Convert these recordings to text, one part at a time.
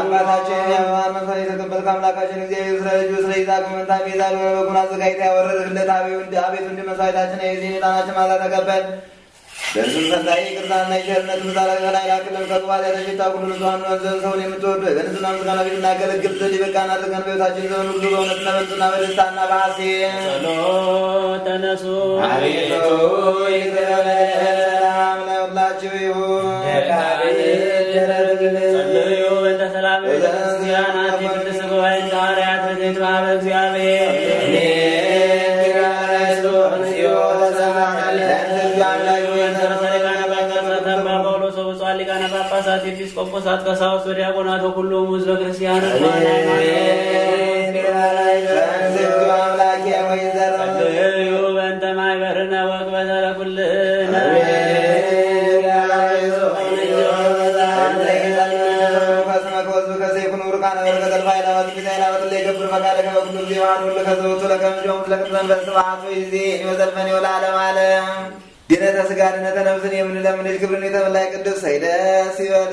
አባታችን የአበባን መንፈስ የተቀበልክ አምላካችን እግዚአብሔር ስለ ልጁ ስለ ይዛቅ መንታ ቤዛ በበጉን አዘጋጅተህ ያወረድህለት አቤቱ እንደ መስዋዕታችን የዚህን ዕጣናችን ማዛ ተቀበል። በእርሱም ፈንታ ይቅርታና የቸርነት ምሳሌ ከላይ ላክልን ከቅባት የተሽታ ሁሉ ንጹሐን ወንዘን ሰውን የምትወዱ በንጽሕና ምስጋና ፊት እናገለግል ዘንድ ይበቃን አድርገን በሕይወታችን ዘመን ሁሉ በእውነትና በንጽሕና በደስታና በሐሴት ጸሎት ተነሱ አቤቱ ይቅር በለን። ሰላም ለሁላችሁ ይሁን። ጸልዩ በእንተ ሰላም ቤተክርስቲያናት የቅድስት ጉባኤ እንደ ሐዋርያት በዘይት ማኅበረ እግዚአብሔር መሰረተ ሊቃነ ጳጳሳት አባ ጳውሎስ ወብፁዓን ሊቃነ ጳጳሳት ኤጲስቆጶሳት ቀሳውስት ወዲያቆናት ወኩሎሙ ሕዝበ ክርስቲያን ጸልዩ በእንተ ማኅበርነ ወቅበተ ለኩልነ ድነተ ስጋ ድነተ ነፍስን የምንለምንል ክብርን የተመላይ ቅዱስ ደስ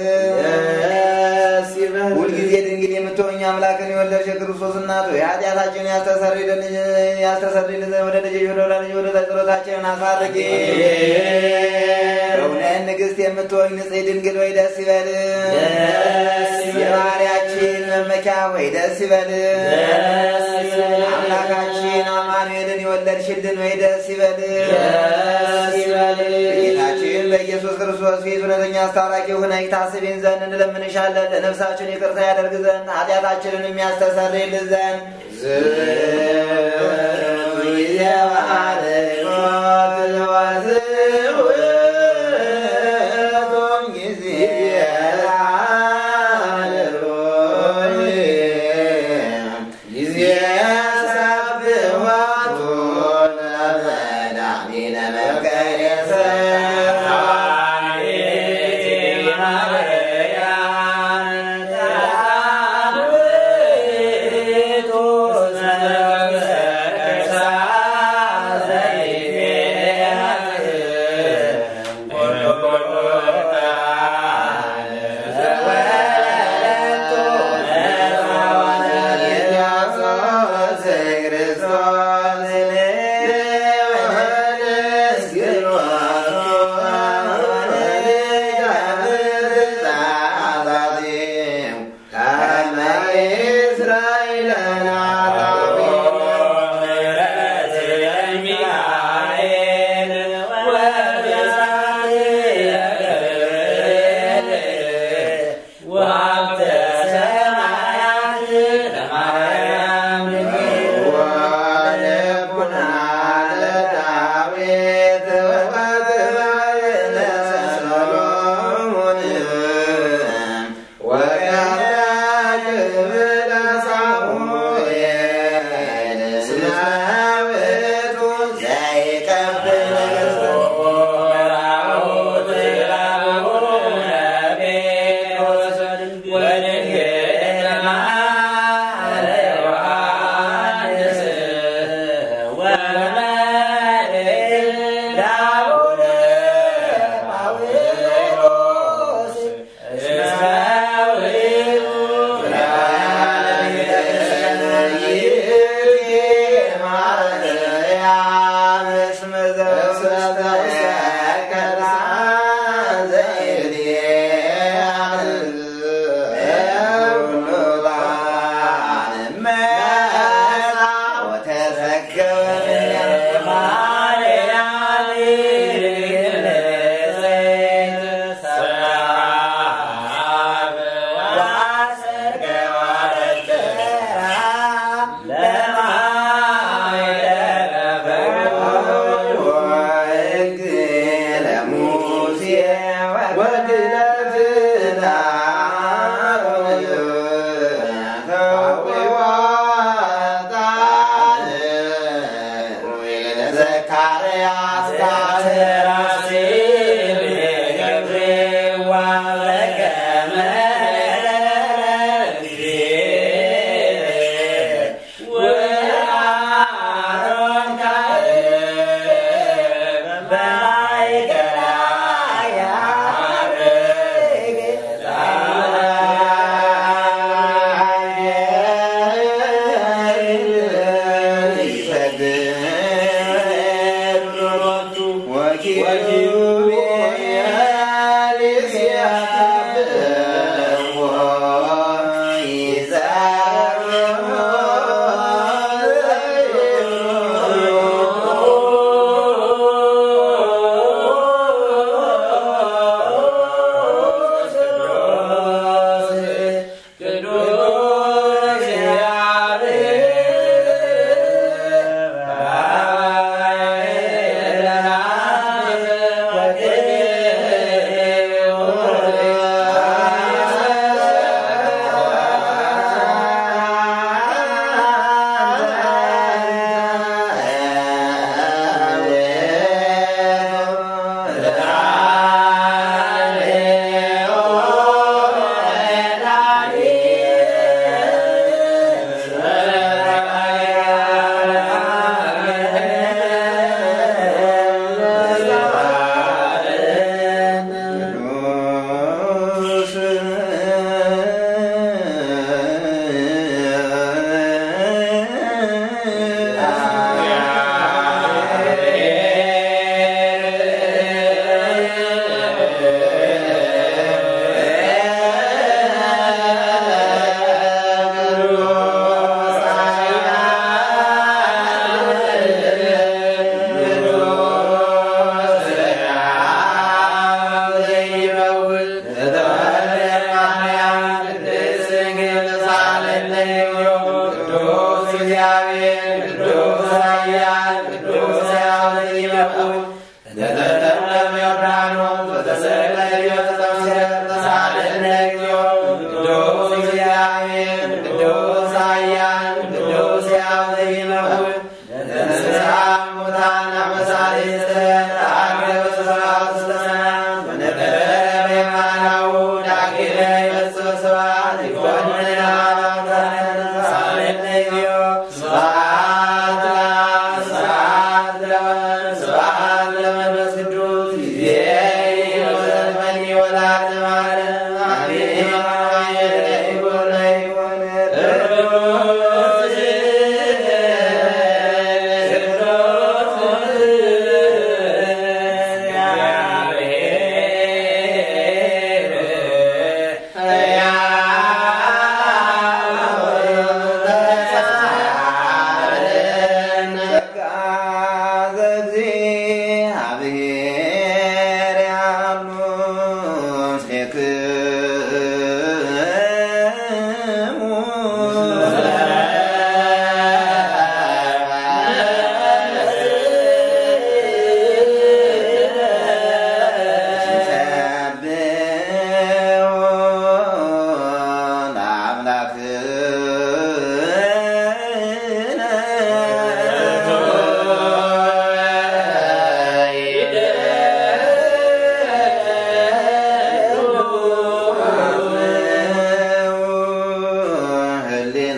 ይበል። ሁልጊዜ ድንግል የምትሆኝ አምላክን የወለድሽ የክርስቶስ እናቱ የኃጢአታችንን ያስተሰርይልን ዘንድ ወደ ልጅ ወደ ወላጅ ወደ ጸሎታችንን አሳርጊ። በእውነት ንግሥት የምትሆኝ ንጽሕት ድንግል ወይ ደስ ይበል። የባህርያችን መመኪያ ወይ ደስ ይበል። አምላካችን አማኑኤልን የወለድሽልን ወይ ደስ ይበል። ጌታችን በኢየሱስ ክርስቶስ ፊት እውነተኛ አስታራቂ ሆነሽ ታስቢን ዘንድ እንለምንሻለን። ለነፍሳችን ይቅርታ ያደርግ ዘንድ ኃጢአታችንን የሚያስተሰርይልን ዘንድ Yeah. እግዚአብሔር ቅዱስ ኃያል ቅዱስ ሕያው ዘኢይመውት ለተጠመቀ ዮርዳኖስ በተሰቅለ ሕይወት ተመስገን ተሳለነ እግዚኦ ቅዱስ እግዚአብሔር ቅዱስ ኃያል ቅዱስ ሕያው ዘኢይመውት ለተንሥአ እሙታን አመሳሌ ስሕተት ተአገበ ስብሐት ውስተ ሰማያት ወነበረ በየማናሁ ዳግመ ይመጽእ ስብሐት ይኮንን አምላካነ ተሳለነ እግዚኦ ስብሐት ለአብ ስብሐት ለወልድ ስብሐት ለመንፈስ ቅዱስ ይእዜኒ ወዘልፈኒ ወለዓለመ ዓለም አሜን። ይኩን ይኩን ህሊና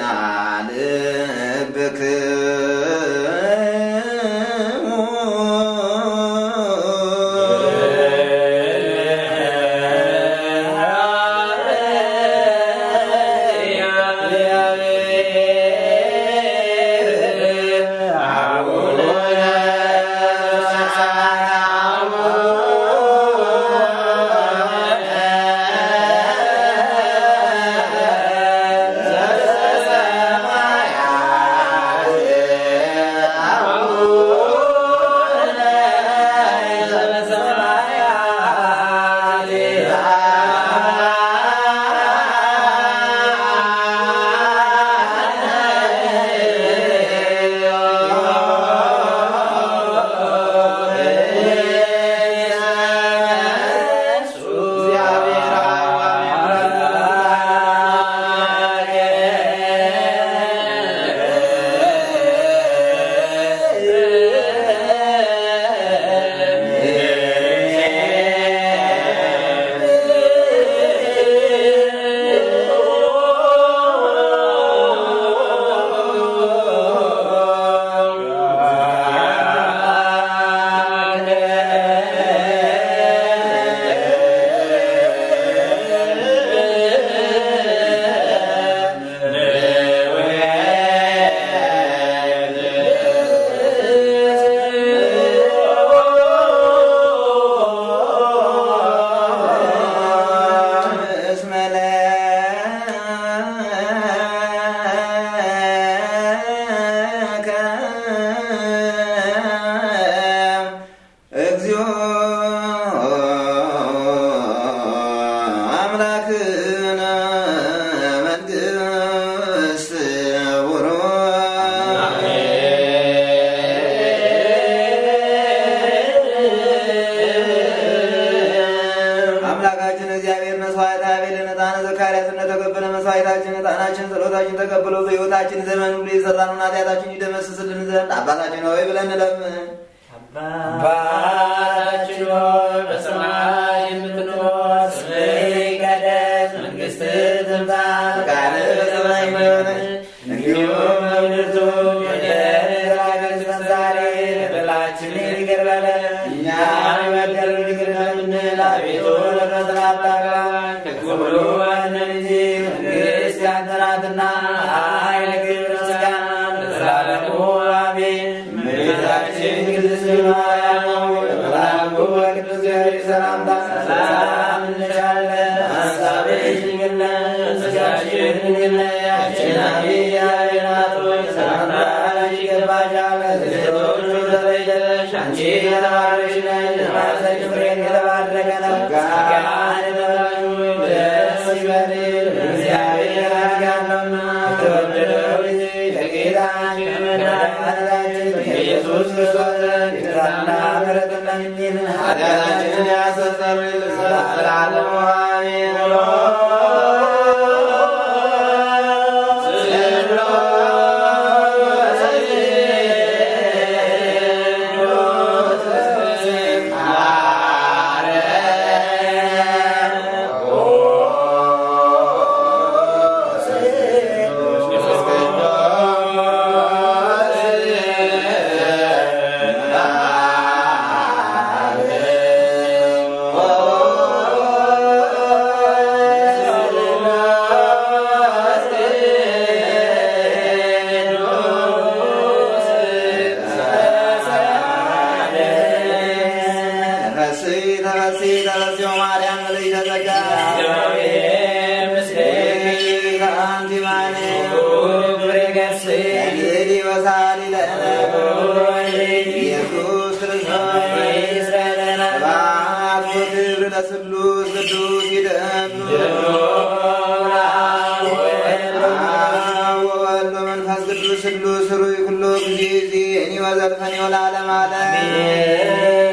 አምላክነ መንግስት ውሩ አምላካችን እግዚአብሔር መስዋዕት አቤልን ዕጣነ ዘካርያስ እንደተቀበለ መስዋዕታችን ዕጣናችን ጸሎታችን ተቀብሎ በሕይወታችን ዘመን ሁሉ የሰራነውን ኃጢአታችን ይደመስስልን ዘንድ አባታችን ሆይ ብለን እንለምን። አባታችን ሆይ በሰማይ የምትኖር ስምህ ይቀደስ፣ መንግሥትህ ትምጣ፣ ፈቃድህ በሰማይ እንደሆነች እንዲሁም በምድር ትሁን። የዕለት እንጀራችንን ዛሬ በደላችንን ይቅር በለን እኛም የበደሉንን ይቅር እንደምንል፣ አቤቱ ወደ ፈተና አታግባን ከክፉ ሁሉ አድነን እንጂ መንግሥት ያንተ ናትና፣ ኃይል፣ ክብር፣ ምስጋና ለዘላለሙ አሜን። እመቤታችን ቅድስት ማርያም ሆይ በመልአኩ በቅዱስ ገብርኤል ሰላምታ ሰላም እንልሻለን። ሐሳብሽ ድንግል ነሽ፣ ሥጋሽም ድንግል ነሽ። አሸናፊ እግዚአብሔር እናት ሆይ ሰላምታ ላንቺ ይገባሻል። ከሴቶች ሁሉ ተለይተሽ አንቺ የተባረክሽ ነሽ፣ የማኅፀንሽ ፍሬ የተባረከ ነው። ጸጋን የተመላሽ ሆይ ደስ ይበልሽ፣ እግዚአብሔር ያድጋልና ከተወደደው ልጅ ከጌታችን ከመድኃኒታችን ከኢየሱስ ክርስቶስ ዘንድ ይቅርታና ምሕረት ለምኝልን ኃጢአታችንን ያስተሰርይልን ዘላለሙ አሜን። ተፈሥሒ ተፈሥሒ ተፈሥሒ ማርያም ምልዕተ ጸጋ ከአንቲ ማርያም እንግዲ ወሳሊ ለነ ኢየሱስ ክርስቶስ ስብሐት ወክብር ለስሉስ ቅዱስ ይደሉ አብ ወወልድ ወመንፈስ ቅዱስ ስሉስ ሩይ ኩሎ ጊዜ ዚእኒ ወዘልፈኒ ወለዓለመ ዓለም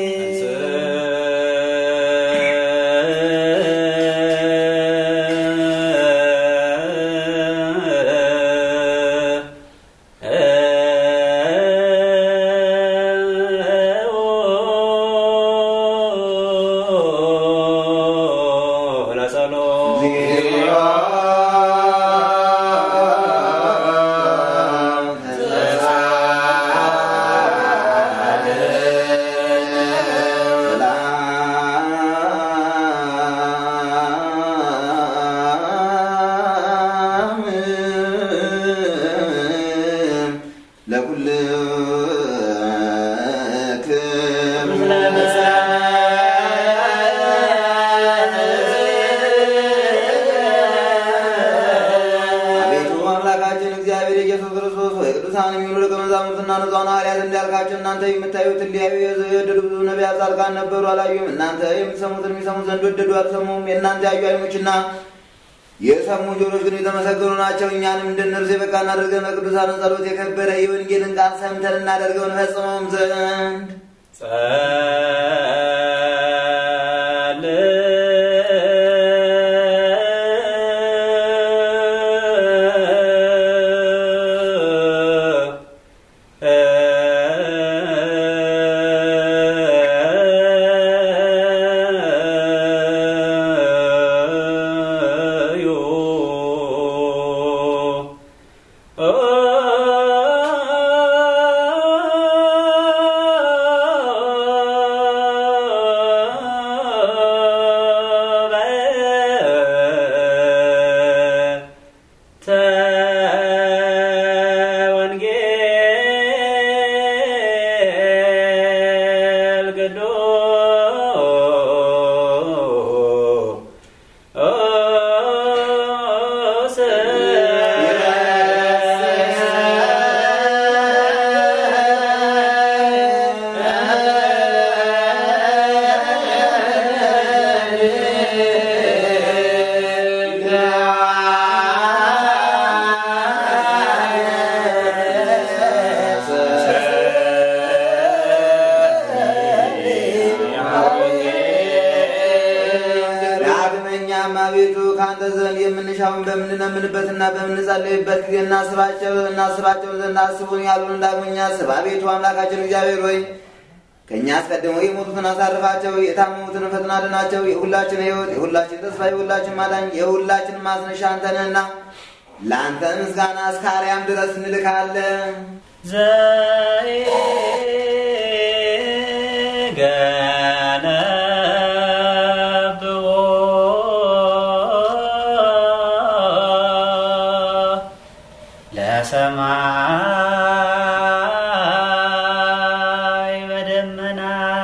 አቤቱ አምላካችን እግዚአብሔር ኢየሱስ ክርስቶስ ወይ ቅዱሳን የሚሆኑ ደቀ መዛሙርትና ንጹሐን ሐዋርያት እንዳልካቸው እናንተ የምታዩትን ሊያዩ የወደዱ ብዙ ነቢያት ጻድቃን ነበሩ፣ አላዩም። እናንተ የምትሰሙትን የሚሰሙ ዘንድ ወደዱ፣ አልሰሙም። የእናንተ ያዩ ዓይኖችና የሰሙ ጆሮች ግን የተመሰገኑ ናቸው። እኛንም እንደነርሱ የበቃን አድርገን በቅዱሳን ጸሎት የከበረ የወንጌልን ቃል ሰምተን እናደርገው እንፈጽመውም ዘንድ ዳግመኛም አቤቱ ከአንተ ዘንድ የምንሻውን በምንለምንበትና በምንጸልይበት ጊዜ እናስባቸው እናስባቸው ዘንድ አስቡን ያሉን ዳግመኛ አስብ። አቤቱ አምላካችን እግዚአብሔር ሆይ ከእኛ አስቀድመው የሞቱትን አሳርፋቸው፣ የታመሙትን ፈጥና አድናቸው። የሁላችን ሕይወት፣ የሁላችን ተስፋ፣ የሁላችን ማዳኝ፣ የሁላችን ማስነሻ አንተ ነህና ለአንተ ምስጋና እስከ አርያም ድረስ እንልካለን። ለሰማይ በደመና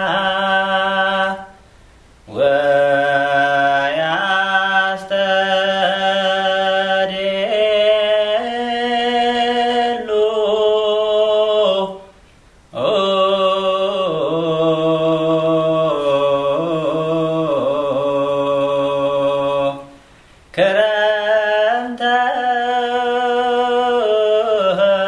ወያስተዴሉ ክረምተ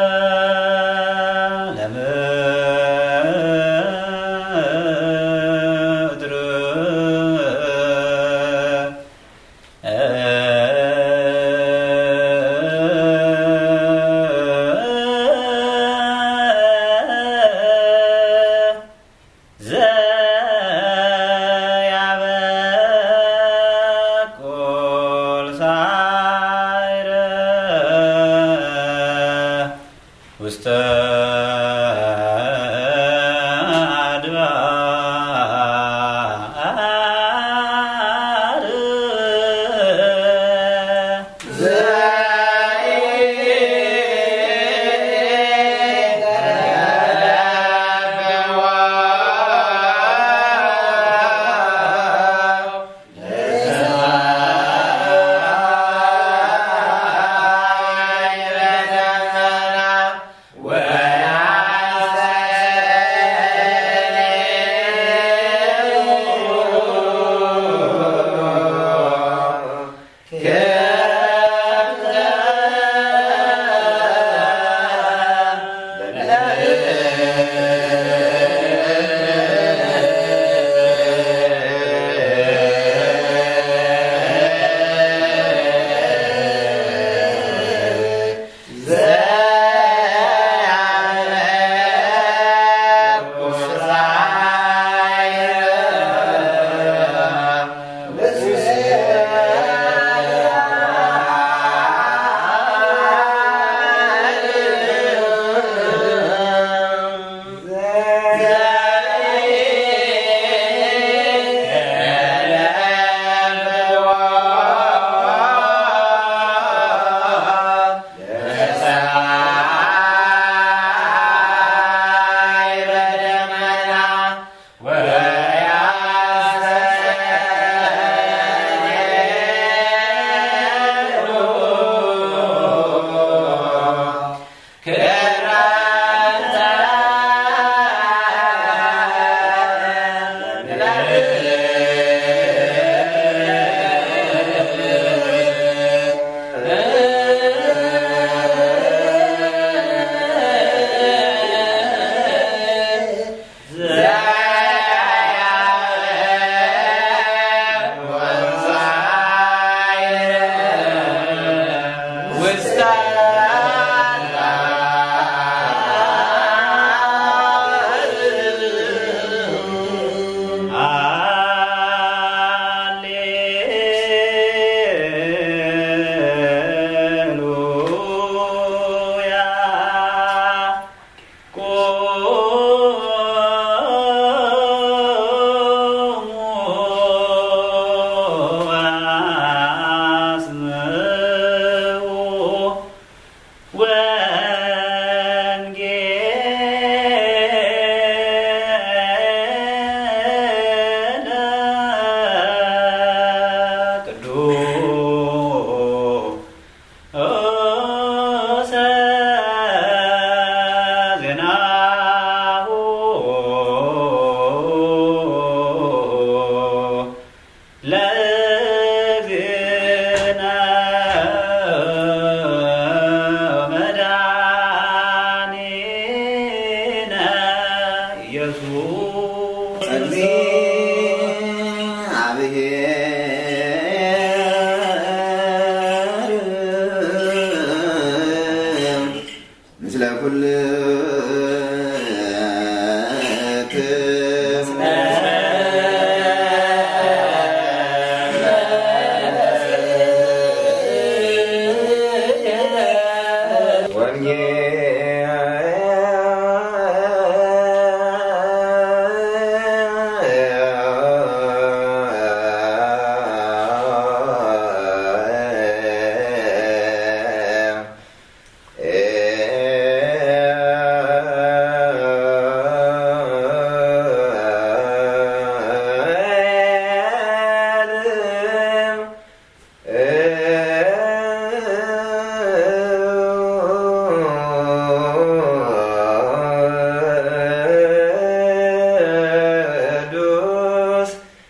ቅዱስ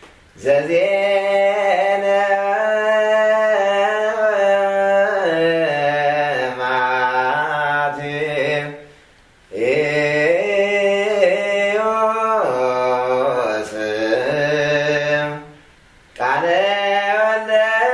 ዘዜነ ማቴ ኤዮስ ቃለ ወልደ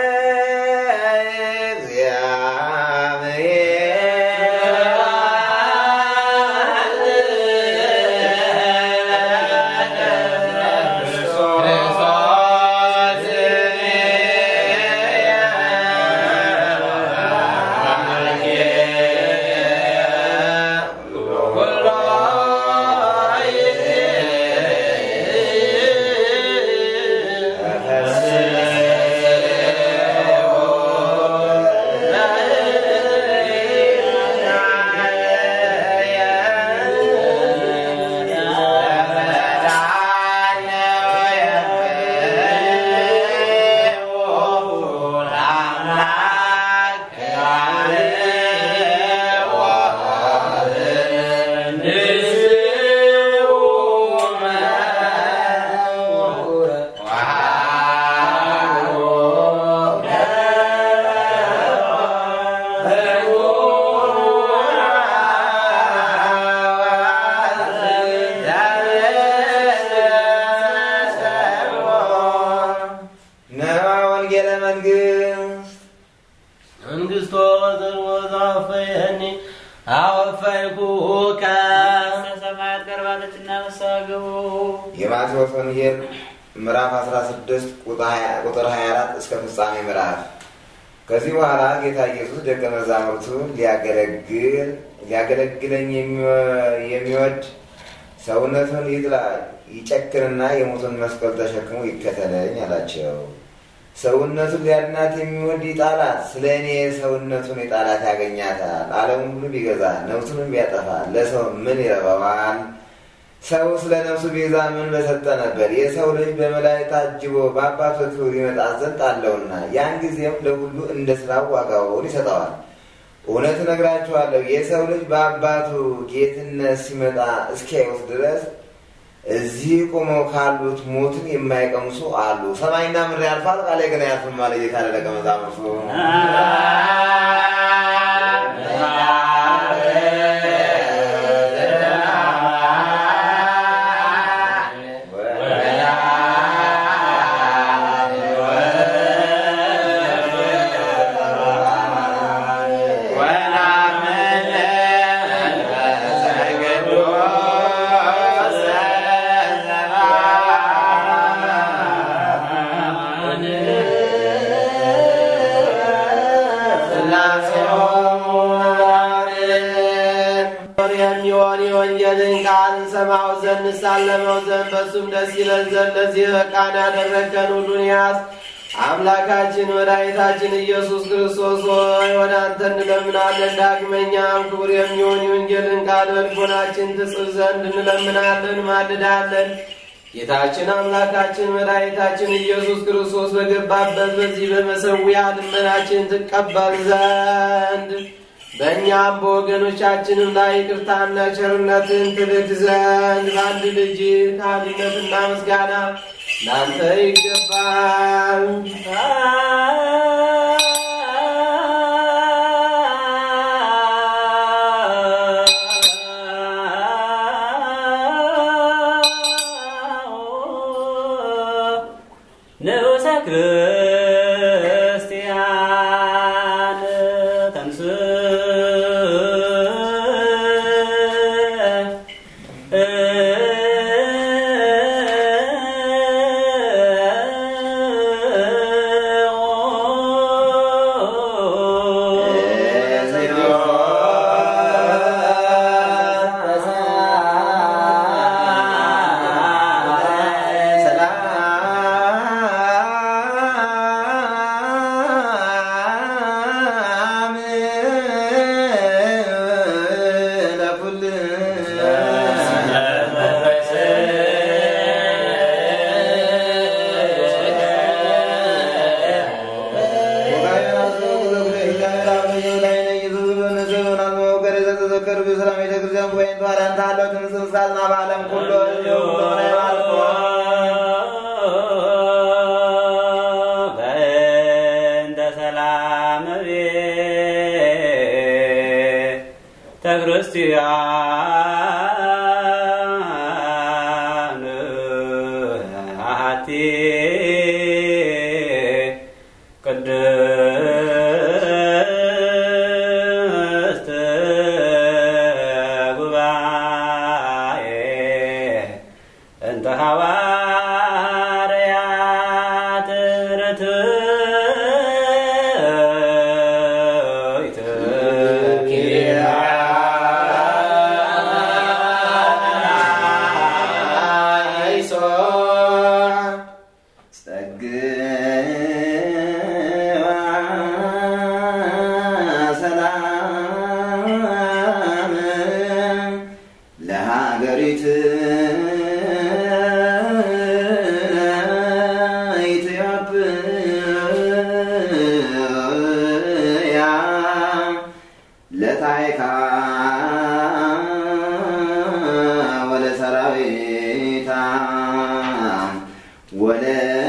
ነዋ ወንጌለ መንግስት መንግስቶ ዘርወዛ አወፈየኒ አወፈይኩከ ሰማያት ቀርባለችና ንስሐ ግቡ። የማቴዎስ ወንጌል ምዕራፍ 16 ቁጥር 24 እስከ ፍጻሜ ምዕራፍ። ከዚህ በኋላ ጌታ ኢየሱስ ደቀ መዛሙርቱን ሊያገለግል ሊያገለግለኝ የሚወ- የሚወድ ሰውነቱን ይጥላ ይጨክንና የሞቱን መስቀል ተሸክሞ ይከተለኝ አላቸው። ሰውነቱን ሊያድናት የሚወድ ይጣላት፣ ስለ እኔ ሰውነቱን የጣላት ያገኛታል። ዓለሙን ሁሉ ቢገዛ ነፍሱንም ቢያጠፋ ለሰው ምን ይረባዋል? ሰው ስለ ነፍሱ ቤዛ ምን በሰጠ ነበር? የሰው ልጅ በመላእክት ታጅቦ በአባቱ ክብር ይመጣ ዘንድ አለውና ያን ጊዜም ለሁሉ እንደ ስራው ዋጋውን ይሰጠዋል። እውነት እነግራችኋለሁ የሰው ልጅ በአባቱ ጌትነት ሲመጣ እስኪያዩት ድረስ እዚህ ቆመው ካሉት ሞትን የማይቀምሱ አሉ። ሰማይና ምድር ያልፋል፣ ቃሌ ግን አያልፍም አለ ጌታ ለደቀ መዛሙርቱ። የሚሆን የወንጌልን ቃል እንሰማው ዘንድ እንሳለመው ዘንድ በሱም ደስ ይለን ዘንድ ለዚህ በቃን ያደረገን ሁሉን ያዝ አምላካችን መድኃኒታችን ኢየሱስ ክርስቶስ ሆይ ወደ አንተ እንለምናለን። ዳግመኛም ክቡር የሚሆን የወንጌልን ቃል በልቦናችን ትጽፍ ዘንድ እንለምናለን፣ ማልዳለን። ጌታችን አምላካችን መድኃኒታችን ኢየሱስ ክርስቶስ በገባበት በዚህ በመሰዊያ ልመናችን ትቀበል ዘንድ በእኛም በወገኖቻችንም ላይ ይቅርታና ቸርነትን ትልክ ዘንድ በአንድ ልጅ ከአንድነትና ምስጋና ለአንተ ይገባል። ንዑሰ ክርስቲያን ተንስ በእንተ ሰላም ቤተ ክርስቲያን አሐቲ ቅድስት ጉባኤ እንተ ሐዋርያት ርትዕት ለሀገሪት ኢትዮጵያ ለታይካ ወለ ሰራዊታ ወለ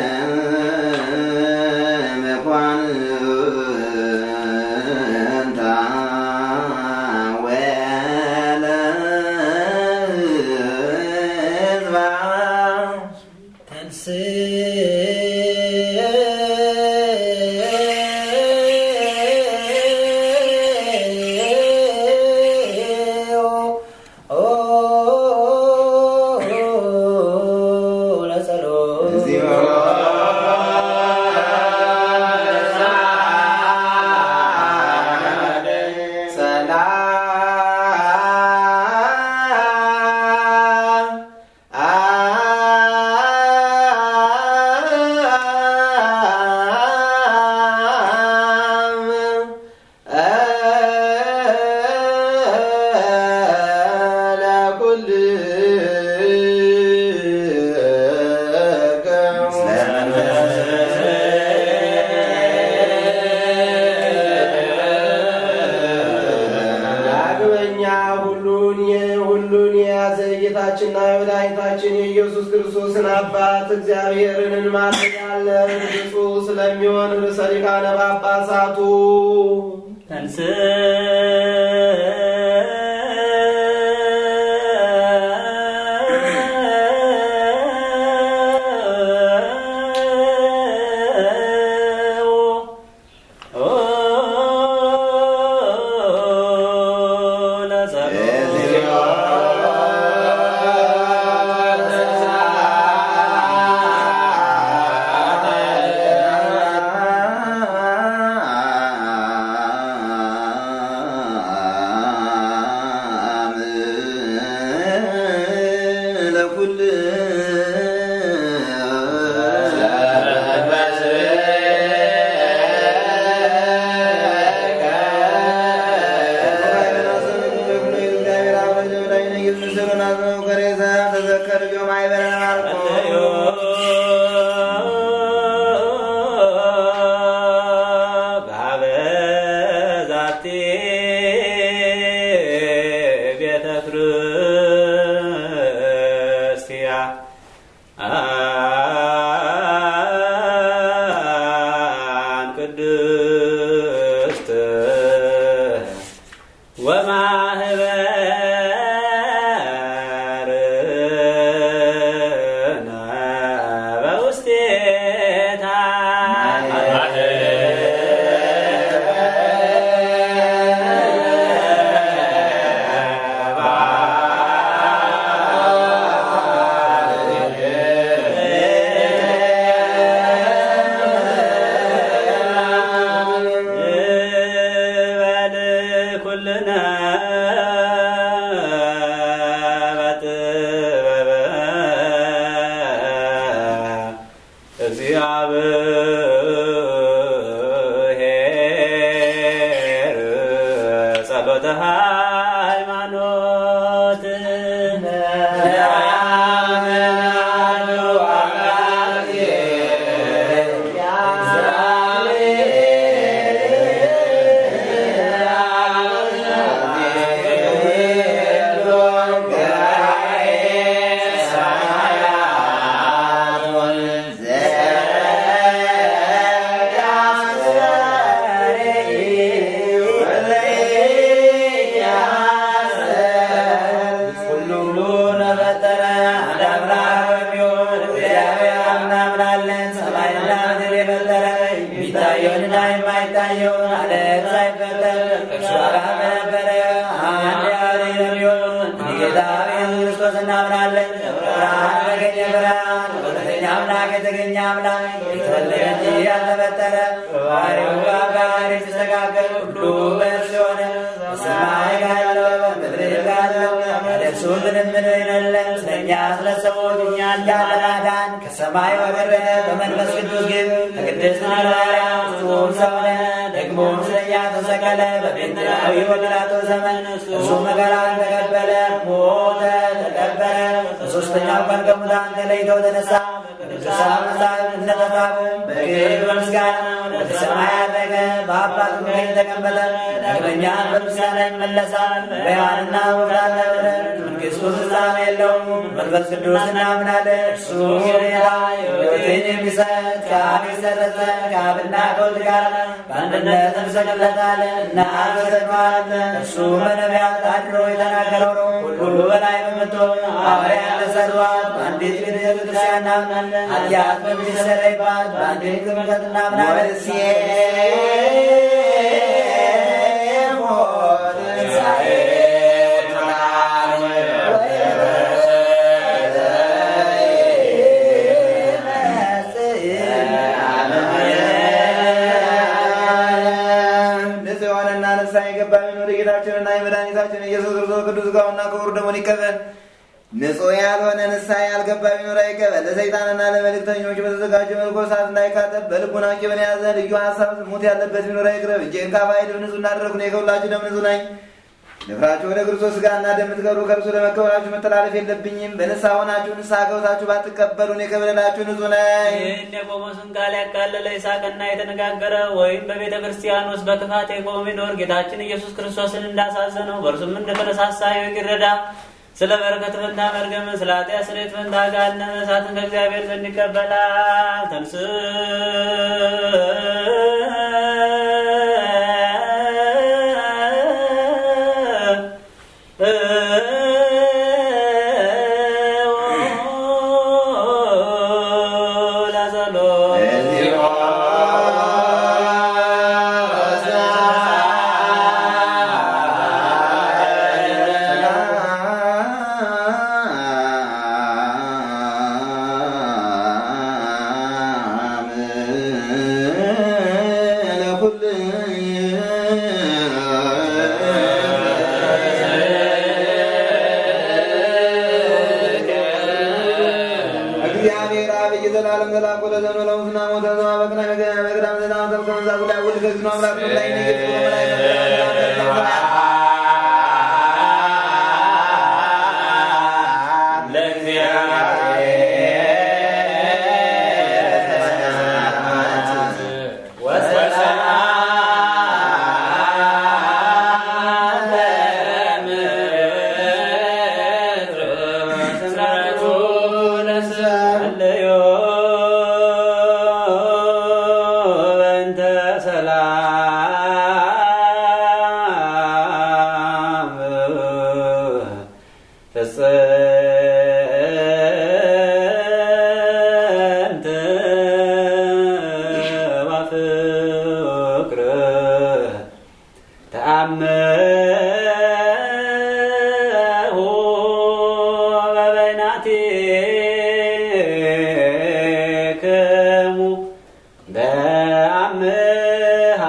መኳንንታ ወለ ሕዝባ ዳግመኛ ሁሉን ሁሉን የያዘ ጌታችንና የመድኃኒታችን የኢየሱስ ክርስቶስን አባት እግዚአብሔርን እንማልዳለን። ብፁዕ ስለሚሆን ርዕሰ ሊቃነ ጳጳሳቱ ዛቲ ቤተ ክርስቲያን አን ቅድስት ወማህበርነ በውስቴታ ይበል ኩልነ በጥበበ እግዚአብሔር ጸሎተ ሃይማኖት አብርሃም በነበረ አንድ ያህል የሚሆን ጌታ ኢየሱስ ክርስቶስ እናምናለን። ብርሃን በገኘ ብርሃን በእውነተኛ አምላክ የተገኘ አምላክ የተወለደ እንጂ ያልተፈጠረ ባህሪው ጋር የተስተካከለ ሁሉ በእርሱ የሆነ በሰማይ ካለው በምድር ካለው ለእርሱ ምንም ምን የሌለን ስለኛ ስለ ሰዎች እኛን ለማዳን ከሰማይ ወረደ። በመንፈስ ቅዱስ ግን ከቅድስት ማርያም ፍጹም ሰው ሆነ። ደግሞ ስለኛ ተሰቀለ። በጴንጤናዊ በጲላጦስ ዘመን እርሱ መከራን ተቀበለ፣ ሞተ፣ ተቀበረ። በሦስተኛው ቀን ከሙታን ተለይቶ ተነሳ። ቅዱሳን መጻሕፍት እንደተጻፈ በክብር በምስጋና ወደ ሰማይ አረገ፣ በአባቱ ቀኝ ተቀመጠ። ዳግመኛ በምስጋና ይመለሳል። በሕያዋንና በሙታን ተምረን መንግሥቱ ፍጻሜ የለውም። መንፈስ ቅዱስ እናምናለን። እርሱ ጌታ ሕይወትን የሚሰጥ ከአብ የሰረጸ ከአብና ከወልድ ጋር በአንድነት እንሰግድለታለን እናመሰግነዋለን። እርሱ በነቢያት አድሮ የተናገረው ነው። ሁሉ በላይ በምትሆን ሐዋርያት ለሠሯት በአንዲት ቤተ ክርስቲያን እናምናለን። ኃጢአት በሚሰረይባት በአንዲት ጥምቀት እናምናለን። ንጹሕ የሆነና ንስሐ የገባ ቢኖር የጌታችንና የመድኃኒታችን ኢየሱስ ክርስቶስ ቅዱስ ሥጋውና ክቡር ደሙን ይቀበል። ንጹሕ ያልሆነ ንስሐ ያልገባ ቢኖር አይቀበል። ለሰይጣንና ለመልእክተኞች በተዘጋጀ መልኩ እሳት እንዳይካተት በልቡና ቂምን የያዘ ልዩ ሀሳብ ዝሙት ያለበት ቢኖር አይቅረብ። እጄን ከአፋዬ ደም ንጹሕ እንዳደረግሁ እኔ ከሁላችሁ ደም ንጹሕ ነኝ። ንፍራችሁ ወደ ክርስቶስ ሥጋና ደም የምትቀብሩ ከእርሱ ለመቀበላችሁ መተላለፍ የለብኝም። በንስሐ ሆናችሁ ንስሐ ገብታችሁ ባትቀበሉ እኔ ከበደላችሁ ንጹሕ ነኝ። ይህን የቆሞስን ቃል ያቃለለ ይሳቅና የተነጋገረ ወይም በቤተ ክርስቲያን ውስጥ በክፋት የቆመ ቢኖር ጌታችን ኢየሱስ ክርስቶስን እንዳሳዘነው በእርሱም እንደተነሳሳ ይወቅ ይረዳ። ስለ በረከት ፈንታ መርገም፣ ስለ ኃጢአት ስርየት ፈንታ ገሃነመ እሳትን ከእግዚአብሔር ዘንድ ይቀበላል። ተንስ እግዚአብሔር አብይ ዘላለም ዘላቆ ለዘኑ ለሙስና ሞተ ዘማ በቅና መቅዳም ዘናም ተብከመዛቱ ላይ ውል ከግኖ አምላክ ነው ላይ ነገት በመላይ በእንተ ሰላም ፍጽምት ወፍቅር ተአምሁ በበይናቲክሙ በአምሃ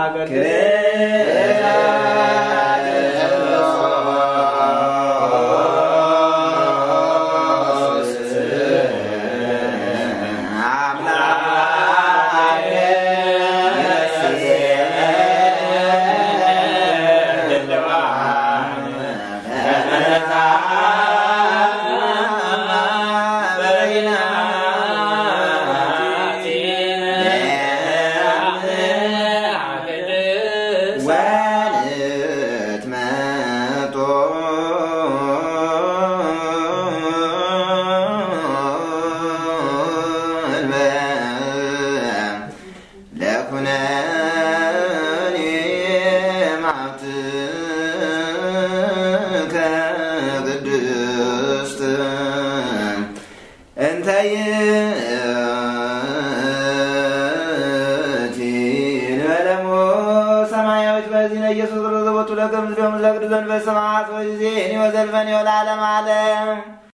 ወልት መጦ ለኩነኔ ማዕትከ ቅድስት እንተ ይእቲ ንበለሞ ሰማያዊት በዚህ ኢየሱስ ክርስቶስ ቦቱ ለከ ምስሌሆሙ ለቅዱሳን በሰማያት ወጊዜ እኔ ወዘልፈኒ ወለዓለመ ዓለም